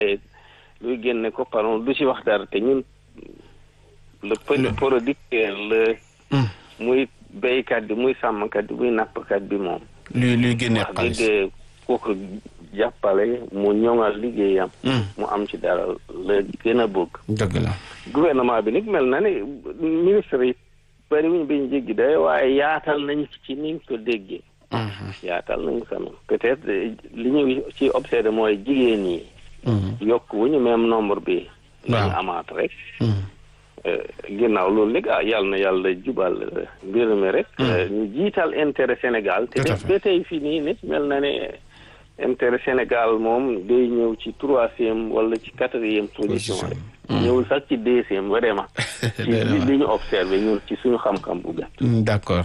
luy génne ko pardon du si wax dara te ñun le petit producteur le muy béykat bi muy sàmmkat bi muy nappkat bi moom luy luy génne wax xaalis dëgg kooku jàppale mu ñoŋal liggéeyam mu am ci dara la gën a bëgg dëgg la gouvernement bi nag mel na ni ministre yi bari wuñ biñ jéggi day waaye yaatal nañ ci niñ ko déggee yaatal nañ quand même peut-être li ñu ci obsédé mooy jigéen ñi yokk wu ñu même nombre bi lañu amaat rek ginnaaw loolu nag ah yàlla na yàlla jubal mbir mi rek ñu jiital intérêt Sénégal te def ba tey fii nii nit mel na ne intérêt Sénégal moom day ñëw ci troisième wala ci quatrième position rek ñëwul sax ci deuxième vraiment ci li ñu observé ñun ci suñu xam-xam bu gàtt d'accord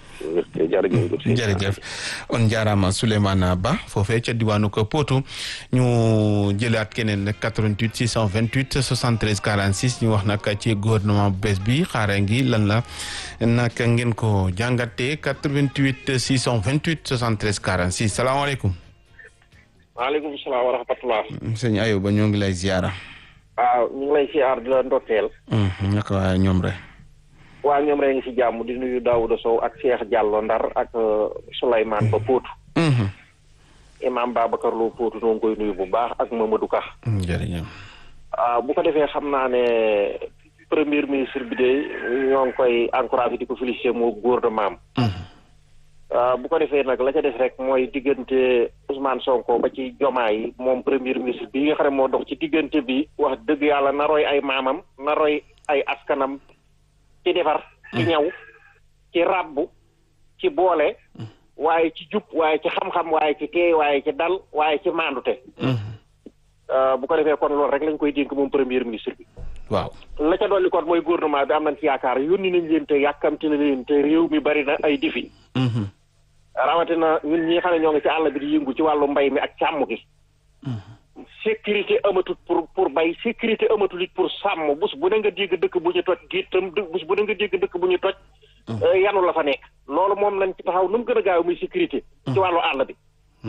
jërëjëf on jaaraama Souleymane Ba foofee ca diwaanu ko Potou ñu jëlaat keneen nag 88 628 73 46 ñu wax nag ci gouvernement bu bees bi xaare ngi lan la naka ngeen ko jàngatee 88 628 73 46 salaamaaleykum. waaleykum salaam wa rahmatulah. sëñ Ayoba ñoo ngi lay ziara. waaw ñu ngi lay ziar di la ndokkeel. naka waaye ñoom rek. waa ñoom rek ngi ci jàmm di nuyu Daouda Sow ak Cheikh Diallo Ndar ak Souleymane Ba Potou. imam Babacar Lo Potou noo ngi koy nuyu bu baax ak Mamadou Ka. jërëjëf. bu ko defee xam naa ne premier ministre bi de ñoo ngi koy encouragé di ko félicité moo gouvernement am. bu ko defee nag la ca des rek mooy diggante Ousmane Sonko ba ci jomaa yi moom premier ministre bi nga xam ne moo dox ci diggante bi wax dëgg yàlla na roy ay maamam na roy ay askanam. ci defar ci ñaw ci ràbbu ci boole waaye ci jub waaye ci xam-xam waaye ci teey waaye ci dal waaye ci maandute bu ko defee kon loolu rek lañ koy dénk moom premier ministre bi waaw la ca dolli kon mooy gouvernement bi am nañ ci yaakaar yónni nañ leen te yàkkamti na leen te réew mi bari na ay difi rawatina ñun ñi xam ne ñoo ngi ci àll bi di yëngu ci wàllu mbay mi ak càmm gi sécurité amatut pour pour bay sécurité amatut it pour sàmm bus bu ne nga dégg dëkk bu ñu toj géttam bus bu ne nga dégg dëkk bu ñu toj yanu la fa nekk loolu moom lañ ci taxaw nu mu gën a gaaw muy sécurité ci wàllu àll bi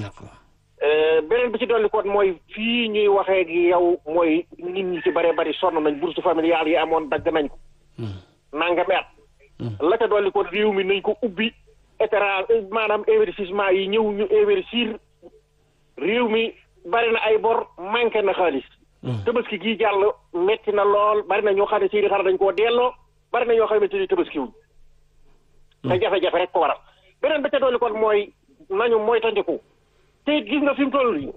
beneen bi ci dolli kon mooy fii ñuy waxee gi yow mooy nit ñi ci bëree bëri sonn nañ bourse familiale yi amoon dagg nañ ko nangami at la ca dolli kon réew mi nañ ko ubbi état maanaam investissement yi ñëw ñu investir réew mi bari na ay bor manqué na xaalis tabaski gii jàll metti na lool bari na ñoo xam ne seeni xar dañ koo delloo bari na ñoo xamante ni tabaski wuñ te jafe-jafe rek ko waral beneen ba ca dolli kon mooy nañu mooy tandiku te it gis nga fi mu toll nii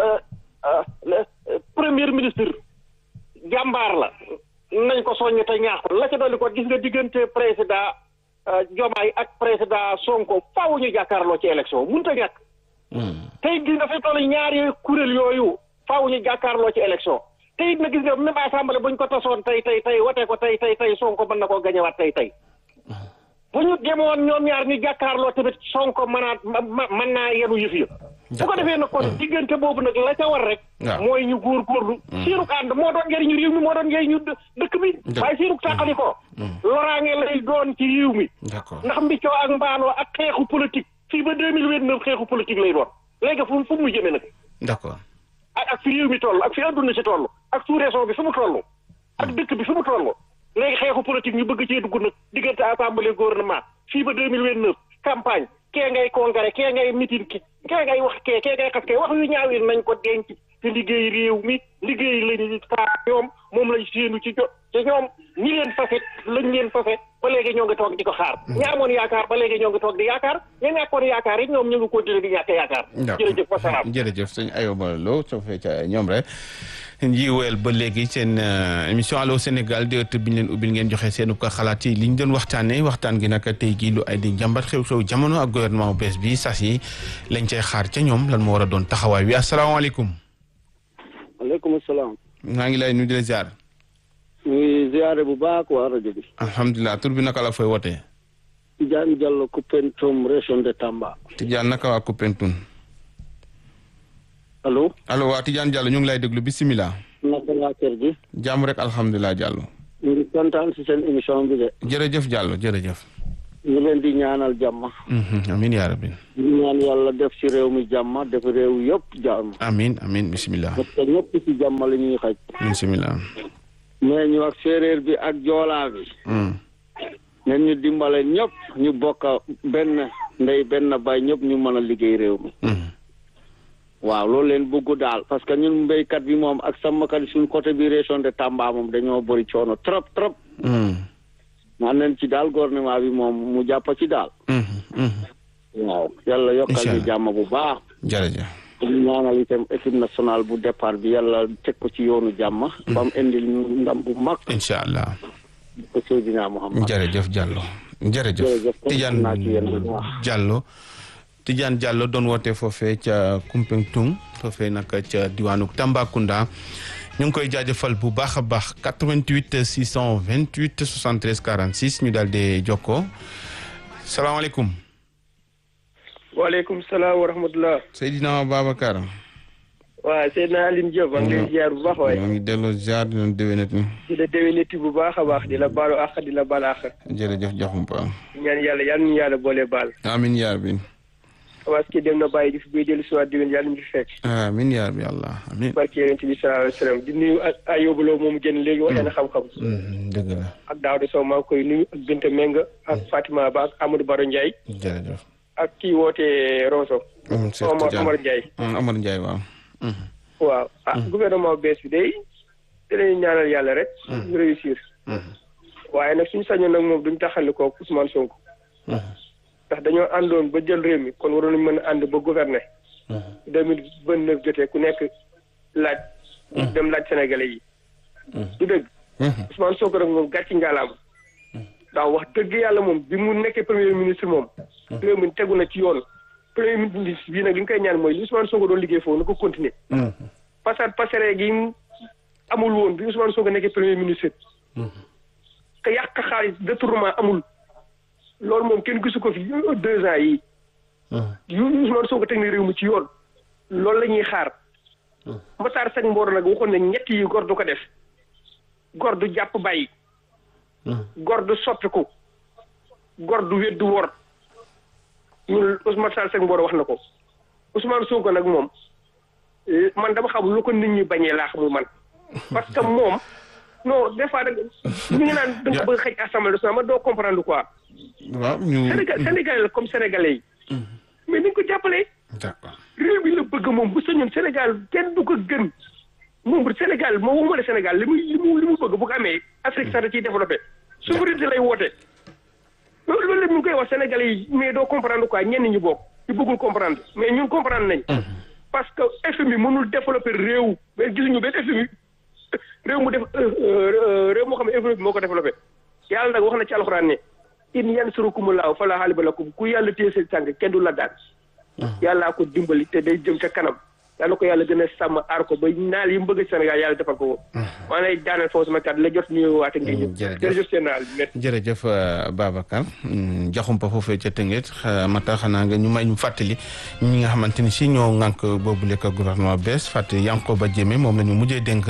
premier ministre jàmbaar la nañ ko soññ te ñaax ko la ca dolli kon gis nga diggante président Diomaye ak président Sonko faaw ñu jàkkaarloo ci élection mënut a ñàkk tey gis nga fi toll ñaari kuréel yooyu faaw ñu jàkkaarloo ci élection te it na gis nga même assemblée buñ ko tasoon tey tey tey watee ko tey tey tey Sonko mën na koo gañewaat tey tey bu ñu demoon ñoom ñaar ñu jàkkaarloo tamit Sonko mënaat mën naa yenu yëf ya bu ko defee nag kon diggante boobu nag la ca war rek mooy ñu góorgóorlu siiruk ànd moo doon njëriñu réew mi moo doon njëriñu dëkk bi waaye siiruk tàqali ko loraange lay doon ci réew mi ndax mbiccoo ak mbaanoo ak xeexu politique fii ba deux mille vingt neuf xeexu politique lay doon léegi fu fu mu jëmee nag d'accord ak ak fi réew mi toll ak fi adduna si toll ak sous-région bi fi mu toll ak dëkk bi fi mu toll léegi xeexu politique ñu bëgg cee dugg nag diggante assemblée gouvernement fii ba deux mille vingt neuf campagne kee ngay congrès kee ngay meeting ki kee ngay wax kee kee ngay xas kee wax yu ñaaw yi nañ ko denc te liggéey réew mi liggéey lañu xaar ñoom moom lañ séenu ci jot te ñoom ñi leen fase lañ leen fase ba léegi ñoo ngi toog di ko xaar ñi amoon yaakaar ba léegi ñoo ngi toog di yaakaar ña ñàkkoon yaakaar yi ñoom ñu ngi continuer di ñàkk yaakaar jërëjëf wasalaam jërëjëf sëñ Ayoba Lo soo fee ca ñoom rek njiweel ba léegi seen émission Allô Sénégal di ëtt bi ñu leen ubbil ngeen joxe seen ko xalaat yi li ñu doon waxtaanee waxtaan gi nag tey jii lu ay di jàmbat xew-xew jamono ak gouvernement bees bi sas yi lañ cay xaar ca ñoom lan moo war a doon taxawaay wi asalaamaaleykum. waaleykum salaam. maa ngi lay nuyu di la ziar. ñuy ziare bu baax waa rajo bi. alhamdulilah tur bi naka la fooy wootee. Tidiane Diallo Koupentoum région de Tamba. Tidiane naka waa Koupentoum. allo. allo waa Tidiane Diallo ñu ngi lay déglu bisimilah. naka laa kër gi. jàmm rek alhamdulilah Diallo. ñu ngi kontaan si seen émission bi de. jërëjëf Diallo jërëjëf. ñu leen di ñaanal jàmm amin yaa rabbi ñu ñaan yàlla def ci réew mi jàmm def réew yëpp jàmm amin amin bismillah parce que ñëpp ci jàmm la ñuy xaj bismillah mais ñu ak séeréer bi ak joolaa bi nen ñu dimbale ñëpp ñu bokk benn ndey benn bay ñëpp ñu mën a liggéey réew mi waaw loolu leen bëgg daal parce que ñun mbéykat bi moom ak sàmmkat yi suñ côté bi région de Tamba moom dañoo bëri coono trop trop naan leen ci daal gouvernement bi moom mu jàpp ci daal waaw yàlla yokkal ñu jàmm bu baax jërëjëf ñu ñaanal itam équipe nationale bu départ bi yàlla teg ko ci yoonu jàmm ba mu indil ñu ndam bu mag incha allah ko Seydina Muhammad jërëjëf Diallo jërëjëf Jërëjëf, Tidiane naa ci yéen bu baax. Diallo Tidiane Diallo doon woote foofee ca Koumpentoum foofee nag ca diwaanu Tambacounda ñu ngi koy jaajëfal bu baax a baax 88 628 73 46 ñu daal di jokkoo salaamaaleykum waaleykum salaam wa rahmatulah. Seydina Babacar. waaw Seydina Aline Diop. maa ngi lay ziar bu baax waaye. maa ngi delloo ziar di leen déwénati. di la déwéniti bu baax a baax di la baalu àq di la baal àq. jërëjëf Diakhoumpa. ñaan yàlla yal nañu yàlla boole baal. amiin yaa rabbi. parce que dem na bàyyi di fi buy dellu si waat déwén yàlla ñu fi fekk. amiin yaa rabbi Allah amiin. barke yonent bi sallallahu alayhi wa sallam di nuyu ak Ayoba Lo moomu génn léegi waxee na xam-xam. dëgg la ak Daouda Sow maa ngi koy nuyu ak Binta Menga ak Fatima Ba ak Amadou Baro Ndiaye jërëjëf. ak kii woote Roso. Cheikh Omar Tidiane Omar Ndiaye. Omar Ndiaye waaw. waaw ah gouvernement bees bi day dinañu ñaanal yàlla rek. ñu réussir. waaye nag suñu sañoon nag moom duñ taxali ko Ousmane Sonko. ndax dañoo àndoon ba jël réew mi kon waroon nañu mën a ànd ba gouverner. deux mille vingt neuf jotee ku nekk laaj. dem laaj sénégalais yi. du dëgg. Ousmane Sonko nag moom gàcci ngalaam. ndax wax dëgg yàlla moom bi mu nekkee premier ministre moom. réew mi tegu na ci yoon. premier ministre bii nag li nga koy ñaan mooy li Ousmane Sonko doon liggéey foofu na ko continuer. passat passere gi amul woon bi Ousmane Sonko nekkee premier ministre. te yàq xaalis détournement amul. loolu moom kenn gisu ko fi deux ans yi yu Ousmane Sonko teg na réew mi ci yoon. loolu la ñuy xaar. Matar Seck Mboro nag waxoon ne ñett yi gor du ko def. gor du jàpp bàyyi. gor du soppiku. gor du weddu wor. ñun Ousmane Sall Seck Mboro wax na ko. Ousmane Sonko nag moom man dama xam lu ko nit ñi bañee laa xamul man. parce que moom non des fois da ñu ngi naan da nga bëgg xëj assemblée nationale man doo comprendre quoi. waaw ñu. Sénégal Sénégalais la comme sénégalais yi. mais ni ko jàppalee. d'accord réew mi la bëgg moom bu sañoon Sénégal kenn du ko gën moom Sénégal moo waxuma ne Sénégal li muy li mu li mu bëgg bu ko amee Afrique sax da ciy développé souveraineté lay woote. loolu loolu lépp ñu ngi koy wax Sénégalais yi mais doo comprendre quoi ñenn ñi bokk ñu bëggul comprendre mais ñun comprendre nañ. parce que FMI mënul développer réew mais gisuñu benn FMI réew mu def réew moo xam ne FMI moo ko développé. yàlla nag wax na ci alxuraan ne in yansurukumullahu falaa ghaaliba lakum ku yàlla téye seen tànk kenn du la daan. yàllaa ko dimbali te day jëm ca kanam. yàlla ko yàlla gën a sàmm aar ko ba naal yi mu bëgg Sénégal yàlla defal ko ko. maa lay daaneel foofu sama kàddu la jot nuyu waate ngi ñëw. jërëjëf jërëjëf seen naal jërëjëf Babacar jaxumpa foofee ca Tëngéej mata xanaa nga ñu may ñu fàttali ñi nga xamante ni si ñoo ŋànk boobu lekk gouvernement bees fàttali Yankoba Diémé moom la ñu mujjee dénk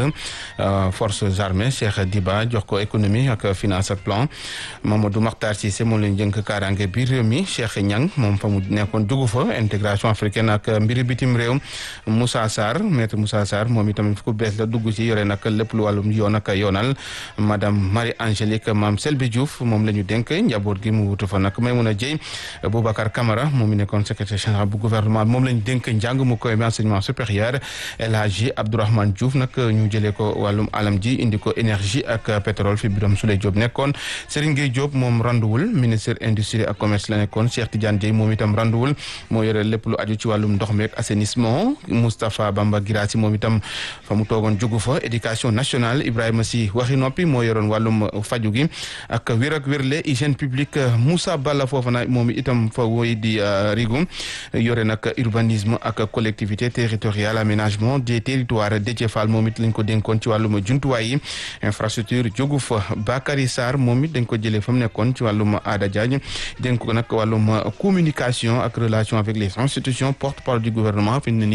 forces armées Cheikh Diba jox ko économie ak finance ak plan Mamadou Makhtar Cissé moom la ñu jënk kaaraange biir réew mi Cheikh Niang moom fa mu nekkoon dugg fa intégration africaine ak mbiri bitim réew Moussa Sarr maître Moussa Sarr moom itamit ku bees la dugg ci yore nag lépp lu wàllum yoon ak yoonal madame Marie Angélique Mame Selbe Diouf moom la ñu dénk njaboot gi mu wutu fa nag Maimouna Dieye Boubacar Camara moom mi nekkoon secrétaire général bu gouvernement moom la ñu dénk njàng mu koy enseignement supérieur El Hadji Abdourahmane Diouf nag ñu jëlee ko wàllum alam ji indi ko énergie ak pétrole fi Birame Souleye Diop nekkoon Serigne Gueye Diop moom randuwul ministre industrie ak commerce la nekkoon Cheikh Tidiane Dieye moom itam randuwul moo yore lépp lu aju ci wàllum ndox mi ak assainissement Moustapha Bamba Girassi moom itam fa mu toogoon jógu fa éducation nationale Ibrahima Sy waxi noppi moo yoroon wàllum faju gi ak wér ak wérle hygiène publique Moussa Balla foofa na moom itam fa woy di rigu yore nag urbanisme ak collectivité territoriale aménagement des territoires Déthié Fall moom it lañ ko dénkoon ci wàllum jumtuwaay yi infrastructure jógu fa Bakary Sarr moom it dañ ko jëlee fa mu nekkoon ci wàllum aada Diagne dénk ko nag wàllum communication ak relation avec les institutions porte-parole du gouvernement fi mu ne nii kàddu gi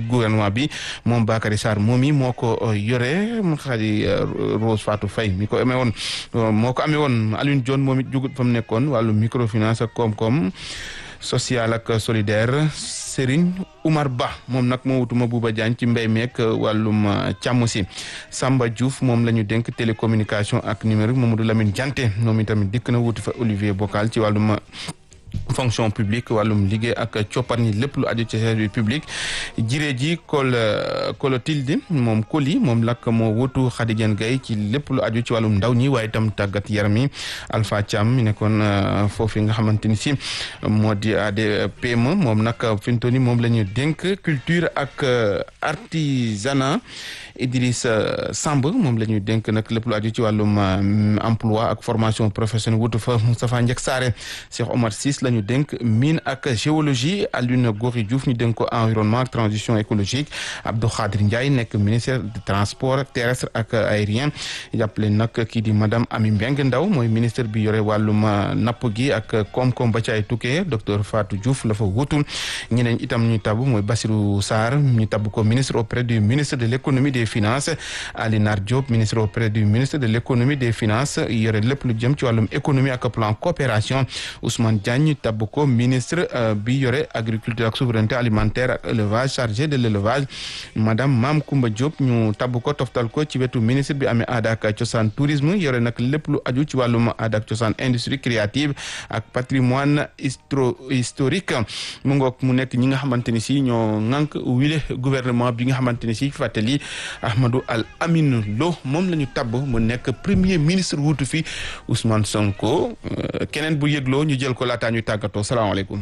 gouvernement bi moom Bakary Sarr moom yi moo ko yore xadi Rose Fatou Faye mi ko amee woon moo ko amee woon Alioune Dione moom it jugut fa mu nekkoon wàllu microfinance ak koom-koom social ak solidaire Serigne Oumar Ba moom nag moo wutuma Bouba Diagne ci mbéy meek wàllum càmm si Samba Diouf moom la ñu dénk télécommunication ak numérique Mamadou Lamine Dianté moom itamit dikk na wuti fa Olivier Bocal ci wàllum fonction publique wàllum liggéey ak coppar ñi lépp lu aju ci service public jiree ji kol kolotildi moom koli moom lak moo wutu Khadijan Gaye ci lépp lu aju ci wàllum ndaw ñi waaye itam tàggat yaram yi Alpha Thiam mi nekkoon foofu nga xamante ni si moo di ADPM moom nag fi mu toll nii moom la ñu dénk culture ak artisanat Idriss Samb moom la ñuy dénk nag lépp lu aju ci wàllum emploi ak formation professionnelle wutu fa Moustapha Ndiek Saare Cheikh Omar Ciss la ñu dénk mine ak géologie Alioune Gory Diouf ñu dénk ko environnement ak transition écologique Abdou Khadir Ndiaye nekk ministère du transport terrestre ak aérien jàppale nag kii di madame Ami Mbeng Ndaw mooy ministère bi yore wàllum napp gi ak koom-koom ba ci ay tukkee docteur Fatou Diouf la fa wutu ñeneen itam ñu tabb mooy Bassirou Sarr ñu tabb ko ministre auprès du ministre de l'économie des finances Ali Nar Diop ministre auprès du ministre de l'économie des finances yore lépp lu jëm ci wàllum économie ak plan coopération Ousmane Diagne tabb ko ministre bi yore agriculture ak souveraineté alimentaire ak élevage chargé de l'élevage madame Mame Koumba Diop ñu tabb ko toftal ko ci wetu ministre bi amee aada ak cosaan tourisme yore nag lépp lu aju ci wàllum aada ak cosaan industrie créative ak patrimoine histro historique mu ngoog mu nekk ñi nga xamante ni si ñoo ŋànk wile gouvernement bi nga xamante ni si fàttali Ahmadou Al Amin Lo moom la ñu tabb mu nekk premier ministre wuutu fi Ousmane Sonko keneen bu yëgloo ñu jël ko laataa ñu tàggatoo salaamaaleykum.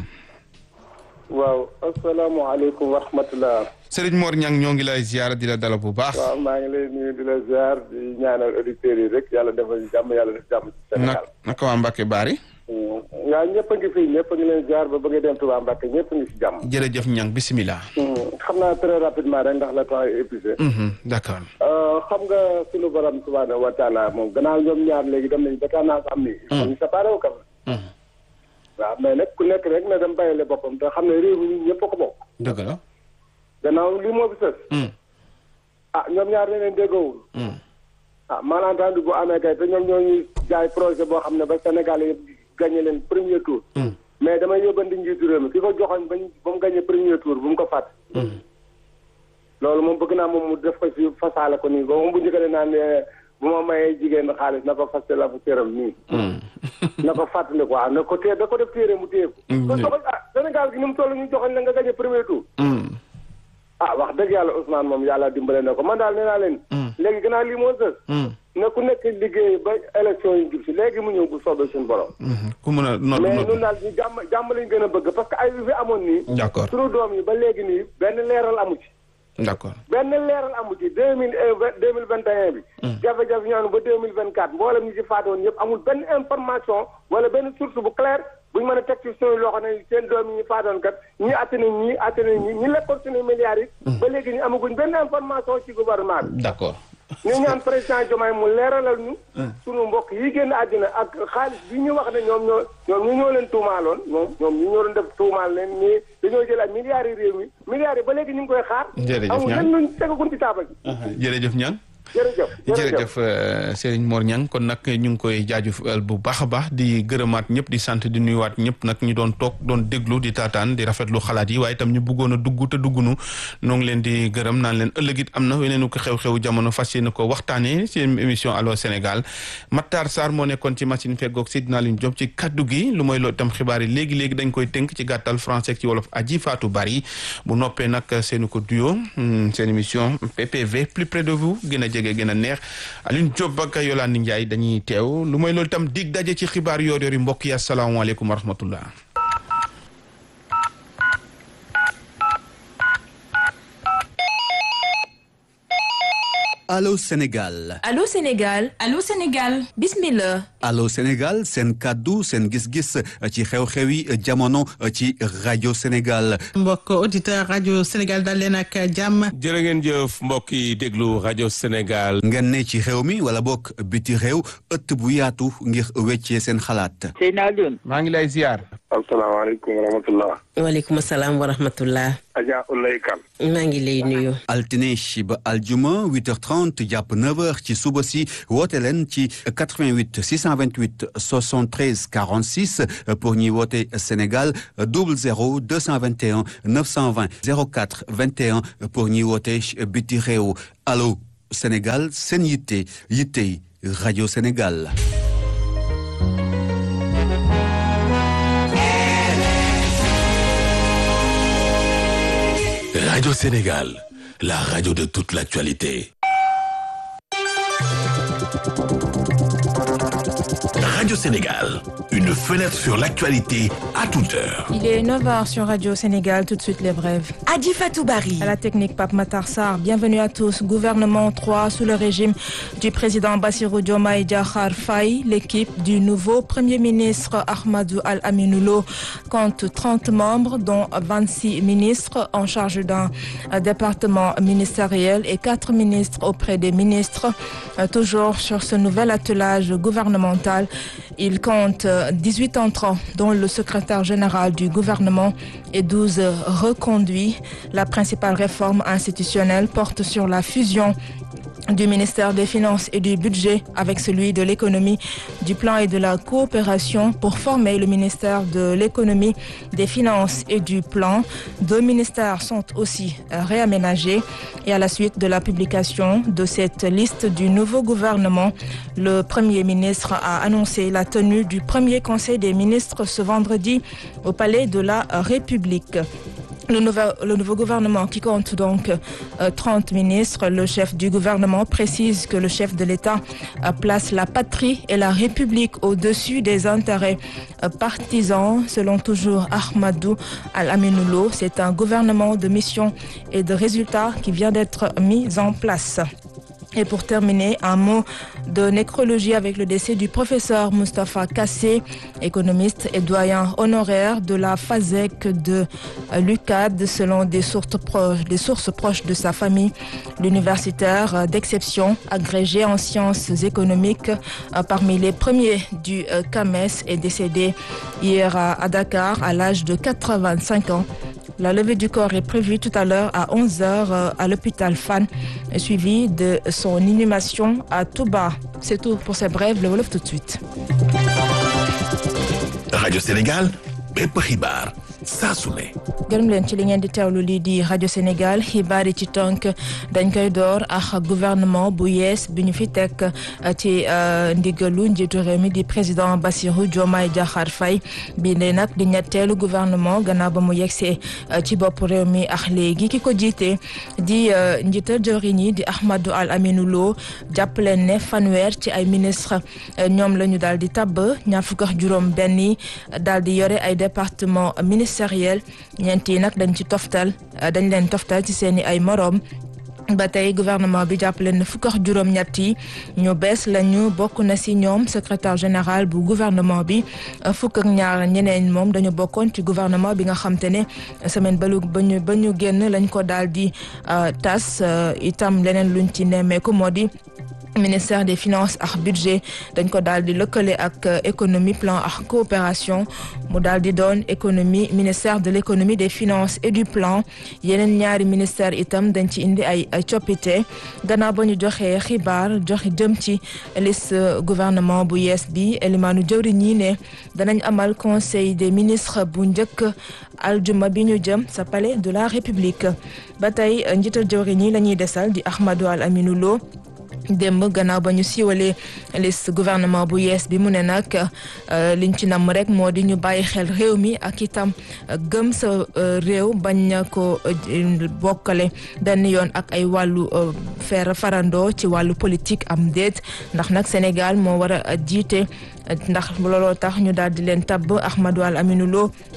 waaw asalaamaaleykum wa rahmatulah. Serigne Mor Niang ñoo ngi lay ziar di la dalal bu baax. waaw maa ngi lay nuyu di la ziar di ñaanal auditeurs yi rek yàlla defal jàmm yàlla def jàmm ci Sénégal. naka waa Mbacke Bari. waaw ñëpp a ngi fii ñëpp a ngi leen ziar ba bëgg a dem Touba Mbacke ñëpp a ngi si jàmm. jërëjëf Niang bisimilah. xam naa très rapidement rek ndax la temps est épuisé. d'accord. xam nga sunu borom subhanahu wa taala moom gannaaw ñoom ñaar léegi dem nañu ba tendance am ni. ñu séparé wu kam waaw mais nag ku nekk rek na dem bàyyile boppam te xam ne réew mi ñun ñëpp a ko bokk. dëgg la. gannaaw lii moo fi sës. ah ñoom ñaar ne leen déggoowul. ah malentendu bu amee kay te ñoom ñoo ñuy jaay projet boo xam ne ba Sénégal yëpp gagné leen premier tour. mais damay yóbbandi njiitu réew mi ki ko joxoon bañ ba mu gagné premier tour bu mu ko fàtte. loolu moom bëgg naa moom mu def ko ci fasaale ko nii ba moom bu njëkkale naan bu ma mayee jigéen xaalis na ko fas la fu cëram nii. na ko fàttali quoi na ko téye da ko def téere mu téye ko. kon soo ko ah Sénégal gi ni mu toll ñu joxoon la nga gagné premier tour. ah wax dëgg yàlla Ousmane moom yàlla dimbale na ko man daal nee naa leen. léegi gannaaw lii moo sës. na ku nekk liggéey ba élection yi jub si léegi mu ñëw bu soobee suñu borom. ku mën a noot mais ñun daal ñu jàmm jàmm lañ gën a bëgg parce que ay yu fi amoon nii. d'accord sunu doom yi ba léegi nii benn leeral amu ci. d'accord benn leeral amu ci deux mille deux mille vingt et un bi. jafe-jafe ñoonu ba deux mille vingt quatre mboolem ñi ci faatoon yëpp amul benn information wala benn source bu claire buñ mën a teg ci suñu loxo ne seen doom yi ñu faatoon kat ñii atte nañ ñii atte nañ ñii ñi lekkoon suñu milliards yi. ba léegi ñu amaguñ benn information ci gouvernement bi. d'accord. ñu ñaan président Diomaye mu leeralal ñu. sunu mbokk yi génn àddina ak xaalis bi ñu wax ne ñoom ñoo ñoom ñu ñoo leen tuumaaloon ñoom ñoom ñu ñoo doon def tuumaal leen ñii dañoo jël ak milliards yi réew mi milliards yi ba léegi ñu ngi koy xaar. jërëjëf amul Niang lenn luñ tegaguñ ci taabal ji. jërëjëf Niang. jërëjëf jërëjëf Serigne Mor Niang kon nag ñu ngi koy jaajëfal bu baax a baax di gërëmaat ñëpp di sant di nuyuwaat ñëpp nag ñu doon toog doon déglu di taataan di rafetlu xalaat yi waaye itam ñu bëggoon a dugg te duggunu noo ngi leen di gërëm naan leen ëllëg it am na weneen ko xew-xew jamono fas yéene ko waxtaanee seen émission Allô Sénégal Matar Sarr moo nekkoon ci machine feggoog Seydina Line Diop ci kaddu gi lu mooy loolu itam xibaar yi léegi léegi dañ koy tënk ci gàttal français ci wolof aji Fatou Bari bu noppee nag seeni ko duo seen émission PPV plus près de vous gën a jege gën a neex Alioune Diop ak Yolande Ndiaye dañuy teew lu mooy loolu itam dig daje ci xibaar yoor yoor yi mbokk yi asalaamaaleykum wa rahmatullah Allô Sénégal Allô Sénégal Allô Sénégal bismillah Allô Sénégal seen kàddu seen gis-gis ci xew-xewi jamono ci rajo Sénégal. mbokk auditeur rajo Sénégal dal leen ak jàmm. jërë ngeen jëf mbokk yi déglu rajo Sénégal. ngeen ne ci xew mi wala bokk biti réew ëtt bu yaatu ngir weccee seen xalaat. Seydina Alioune. maa ngi lay ziar. asalaamaaleykum wa rahmatullah. waaleykum salaam wa rahmatullah. Adja Oulaye Kane. maa ngi lay nuyu. altine ba aljuma 8h30 jàpp 9h ci suba si woote leen ci 88 628 73 46 pour ñuy woote Sénégal 00 221 920 04 21 pour ñuy woote biti réew allo Sénégal seen yitte yitte rajo Sénégal. Radio Sénégal, la radio de toute l'actualité. Radio Sénégal, une fenêtre sur l'actualité à toute heure. Il est 9h sur Radio Sénégal, tout de suite les brèves. Adi Fatoubari. À la technique, Pape Matarsar. Bienvenue à tous. Gouvernement 3 sous le régime du président Bassirou Diomaye Diakhar Faye. L'équipe du nouveau Premier ministre Ahmadou Al-Aminoulo compte 30 membres, dont 26 ministres en charge d'un département ministériel et 4 ministres auprès des ministres. Toujours sur ce nouvel attelage gouvernemental, il compte 18 entrants, dont le secrétaire général du gouvernement et 12 reconduits. La principale réforme institutionnelle porte sur la fusion du ministère des Finances et du Budget avec celui de l'économie, du plan et de la coopération pour former le ministère de l'économie, des Finances et du plan. Deux ministères sont aussi réaménagés et à la suite de la publication de cette liste du nouveau gouvernement, le Premier ministre a annoncé la tenue du premier Conseil des ministres ce vendredi au Palais de la République. Le nouveau, le nouveau, gouvernement qui compte donc euh, 30 ministres, le chef du gouvernement précise que le chef de l'État euh, place la patrie et la République au-dessus des intérêts euh, partisans. Selon toujours Ahmadou Al-Aminoulo, c'est un gouvernement de mission et de résultats qui vient d'être mis en place. Et pour terminer, un mot de nécrologie avec le décès du professeur Mustapha Kassé, économiste et doyen honoraire de la FASEC de l'UCAD, selon des sources proches, des sources proches de sa famille. L'universitaire d'exception, agrégé en sciences économiques, parmi les premiers du CAMES, est décédé hier à Dakar à l'âge de 85 ans. La levée du corps est prévue tout à l'heure à 11h à l'hôpital Fan, suivi de son inhumation à Touba. C'est tout pour ces brèves. Le Wolof tout de suite. Radio Sénégal, bépp xibaar saa su ne. gërëm leen ci li ngeen di teewlu lii di rajo Sénégal xibaar yi ci tënk dañ koy door ak gouvernement bu yees bi ñu fi teg ci ndigalu njiitu réew mi di président Bassirou Diomaye Diakhar Faye bii ne nag di ñetteelu gouvernement gannaaw ba mu yegsee ci bopp réew mi ak léegi ki ko jiite di njiital jëwriñ yi di Ahmadou Al Aminou Lo jàpp leen ne fanweer ci ay ministre ñoom la ñu daal di tabb ñaar fukk ak juróom benn yi daal di yore ay département ministériel ñeent yi nag dañ ci toftal dañ leen toftal ci seeni ay moroom ba tey gouvernement bi jàpp leen ne fukk ak juróom-ñett yi ñu bees lañu bokk na ci ñoom secrétaire général bu gouvernement bi fukk ak ñaar ñeneen moom dañu bokkoon ci gouvernement bi nga xam te ne semaine balu ba ñu ba ñu génn lañ ko daal di tas itam leneen luñ ci nemmeeku moo di ministère des finances ak budget dañ ko daal di lëkkale ak économie plan ak coopération mu daal di doon économie ministère de l'économie des finances et du plan yeneen ñaari ministère itam dañ ci indi ay ay coppite gannaaw ba ñu joxee xibaar joxe jëm ci liste gouvernement bu yees bi elimaanu jëwriñ ñi ne danañ amal conseil des ministres bu njëkk aljuma bi ñu jëm sa palais de la république ba tey njiital jëwriñ ñi la ñuy desal di Ahmadou Al Aminou Lo démb gannaaw ba ñu siiwalee liste gouvernement bu yees bi mu ne nag liñ ci namm rek moo di ñu bàyyi xel réew mi ak itam gëm sa réew bañ ko bokkale benn yoon ak ay wàllu fer farandoo ci wàllu politique am déet ndax nag Sénégal moo war a jiite ndax looloo tax ñu daal di leen tabb Ahmadou Al Aminou Lo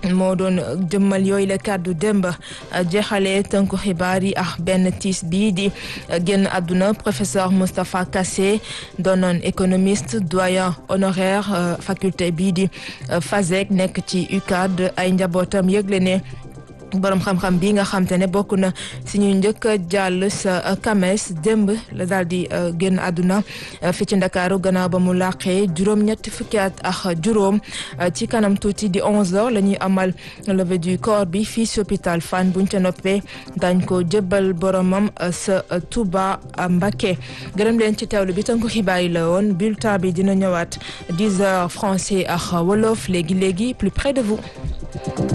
moo doon jëmmal yooyu la kàddu démb jeexalee tënku xibaar yi ak benn tiis bii di génn àdduna professeur Moustapha Kassé doonoon économiste doyen honoraire faculté bii di FASEG nekk ci UCAD ay njabootam yëgle ne borom xam-xam bi nga xam te ne bokk na si ñu njëkk a jàll sa kames démb la daal di génn àdduna fi ci ndakaaru gannaaw ba mu làqee juróom-ñetti fukki at ak juróom ci kanam tuuti di 11h la ñuy amal levée du corps bi fii si hôpital Fann buñ ca noppee dañ ko jëbbal boromam sa Touba Mbacké gërëm leen ci teewlu bi tënku xibaar yi la woon bulletin bi dina ñëwaat 10h français ak wolof léegi léegi plus près de vous.